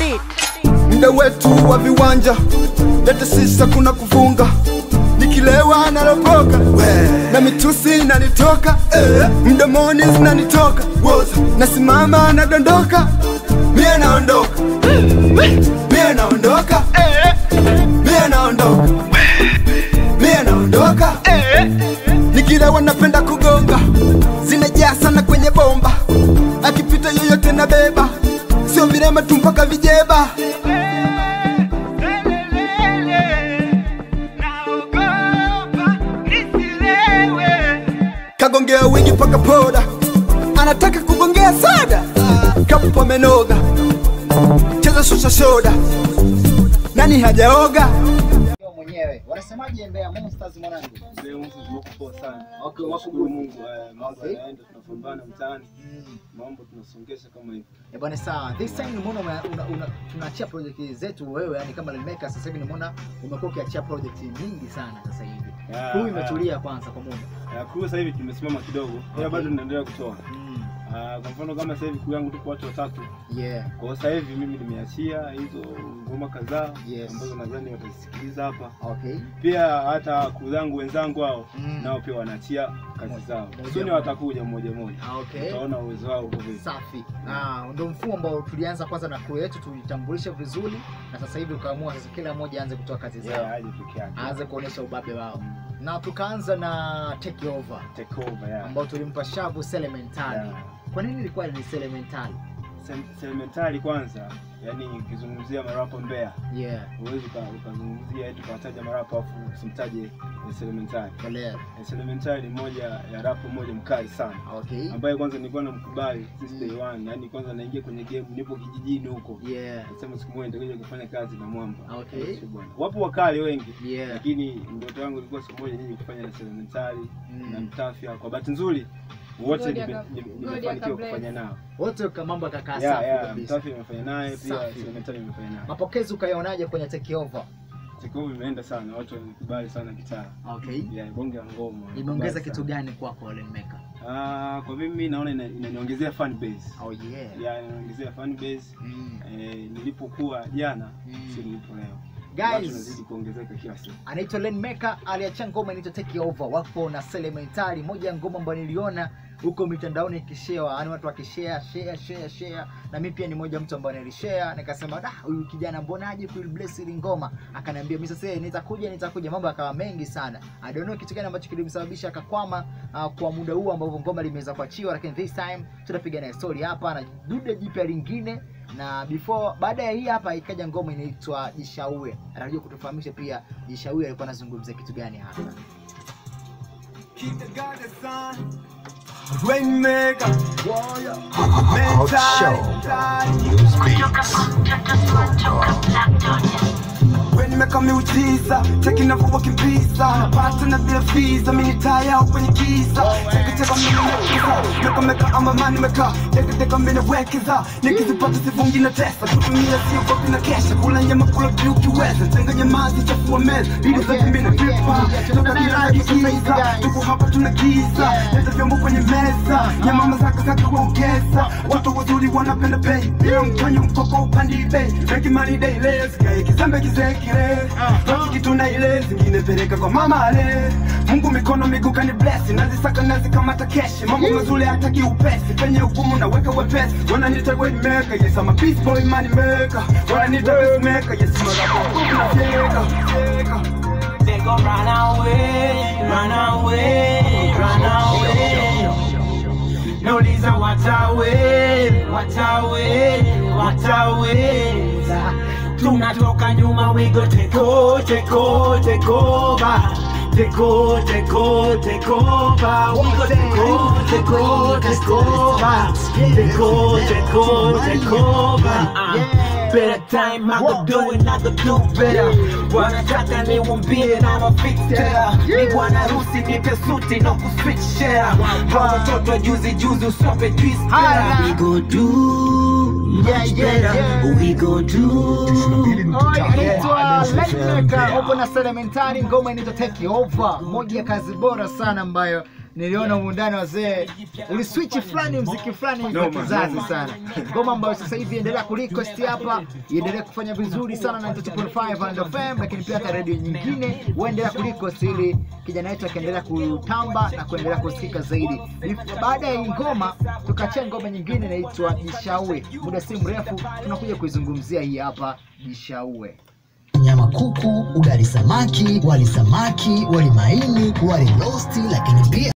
beat. Mda wetu wa viwanja lete sisa kuna kufunga nikilewa nalopoka na mitusi inanitoka eh, mdomoni zinanitoka Woza, nasimama nadondoka mie naondoka mie naondoka mie naondoka mie naondoka nikilewa napenda kugonga zinajaa sana kwenye bomba akipita yoyote na beba sio virema tu mpaka vijeba kagongea wingi paka poda anataka kugongea soda kapo amenoga cheza shusha soda nani hajaoga Wewe mwenyewe wanasemaje Mbeya Monsters mwanangu? Leo mtu tuko poa sana. Okay, Tunashukuru wako Mungu, eh, mambo Okay. yanaenda, tunapambana mtaani, Mm. mambo tunasongesha kama hivi. Eh, bwana sawa. This time nimeona una, una, una, tunaachia project zetu wewe yani kama Lemeka sasa hivi nimeona umekuwa ukiachia project nyingi sana sasa hivi. Ya, Huu ya. imetulia kwanza kwa muda. Ya, crew sasa hivi tumesimama kidogo, ila Okay. bado tunaendelea kutoa. Mm. Ah, Kwa mfano kama sasa hivi crew yangu tupo watu watatu. Yeah. Kwa hiyo sasa hivi mimi nimeachia hizo ngoma kadhaa Yes. ambazo nadhani watazisikiliza hapa. Okay. Pia hata crew zangu wenzangu hao Mm. nao pia wanaachia kazi Moja- zao. moja Sio ni moja. watakuja mmoja mmoja. Ah, Okay. Utaona uwezo wao uko vipi. Safi. Ah, ndio mfumo ambao tulianza kwanza na crew yetu tulitambulisha vizuri na sasa hivi ukaamua sasa kila mmoja aanze kutoa kazi zao. Yeah, aje peke yake. Aanze kuonesha ubabe wao. Na tukaanza na take over Take over, yeah. ambao tulimpa shavu Selementari. Yeah. Kwa nini ilikuwa ni Selementari? Sem- Sentimentali kwanza, yani ukizungumzia marapa Mbeya Yeah. huwezi uka- ukazungumzia eti ukawataja marapa afu usimtaje Sentimentali. Kolea. Sentimentali ni moja ya rapo moja mkali sana Okay. ambaye kwanza nilikuwa namkubali since day one, yani kwanza naingia kwenye game, nipo kijijini huko Yeah. nasema siku moja nitakuja kufanya kazi na mwamba. Okay. Sio bwana. Wapo wakali wengi Yeah. lakini ndoto yangu ilikuwa siku moja nije kufanya na Sentimentali Mm. na Mtafia. Kwa bahati nzuri wote God nime- aka- nime- God nimefanikiwa akabless. kufanya nao. Wote kwa mambo yakakaa Yeah, safi yeah, kabisa. Mtafia nimefanya naye pia Safi. Sentimentali nimefanya naye. Mapokezi ukayaonaje kwenye take over? Siku imeenda sana, watu wamekubali sana gitaa. Okay. Ya bonge la ngoma. Imeongeza wamekubali kitu sana. gani kwako Olen Maker? Ah, kwa mimi naona ina- inaniongezea fan base. Oh yeah. Ya inaniongezea fan base. Mm. Eh, nilipokuwa jana Mm. sio nilipo leo. Watu Guys, wanazidi kuongezeka kila siku. anaitwa Len Maker aliachia ngoma inaitwa Take Over, wapo na Selementari, moja ya ngoma ambayo niliona huko mitandaoni ikishewa, yani watu wakishare share share share, na mimi pia ni moja mtu ambaye nilishare, nikasema da, huyu kijana mbonaje kuil bless ile ngoma? Akaniambia mimi sasa nitakuja nitakuja, mambo yakawa mengi sana. I don't know kitu gani ambacho kilimsababisha akakwama uh, kwa muda huu ambao ngoma limeweza kuachiwa, lakini this time tutapiga naye story hapa na dude jipya lingine na before baada ya hii hapa ikaja ngoma inaitwa Jishaue. Anajua kutufahamisha pia Jishaue alikuwa anazungumzia kitu gani hapa. Keep the goddess on. Rainmaker. Warrior. Rainmaker miujiza cheki navyowakimbiza napata na bila visa mini taya kwenye giza teketeka minimekeza mekameka ama manimeka teketeka minewekeza nikizipata sivungi na tesa kutumia siogopi na kesha kula nyama kula pia ukiweza changanya mazi chafua meza ili zote mina dripa toka kila kigiza tuko hapa tuna giza leta vyombo kwenye meza nyama zaka zaka kuongeza watu wazuri wanapenda bei bila mtonyo mkoko upandi bei Make money daily sikae kizembe kizekile toki kitu na ile zingine peleka kwa mama ale Mungu mikono miguu kani bless nazisaka nazikamata keshi mambo mazuri hataki upesi penye hukumu naweka wepesi wananiita way maker yes I'm a peace boy money maker wananiita best maker yes I'm a rapper They go run away, run away, run away. No, these are what away, what away, what away. Tunatoka nyuma, we go take over, take over, take over. Take over, take over, take over. We go take over, take over, take over. Take over, take over, take over. Uh, Better time, I go do it, I go do better. Wanataka niwambie na mafixera ni bwana harusi nipe suti na kuswitch share hawa watoto juzi juzi usope twist Hala. we go do Yeah, much yeah, better yeah. we go do Anaitwa Lightmaker upo na Selementari, ngoma inaitwa Take Over, moja ya kazi bora sana ambayo niliona muundani wazee uliswitch fulani mziki fulani hivi wa Noma, kizazi noma. sana ngoma ambayo sasa hivi endelea kurequest hapa iendelee kufanya vizuri sana na 92.5 and FM lakini pia hata redio nyingine waendelea kurequest ili kijana wetu akaendelea kutamba na kuendelea kusikika zaidi baada ya hii ngoma tukachia ngoma nyingine inaitwa jishaue muda si mrefu tunakuja kuizungumzia hii hapa jishaue nyama kuku, ugali samaki, wali samaki, wali maini, wali rosti, lakini pia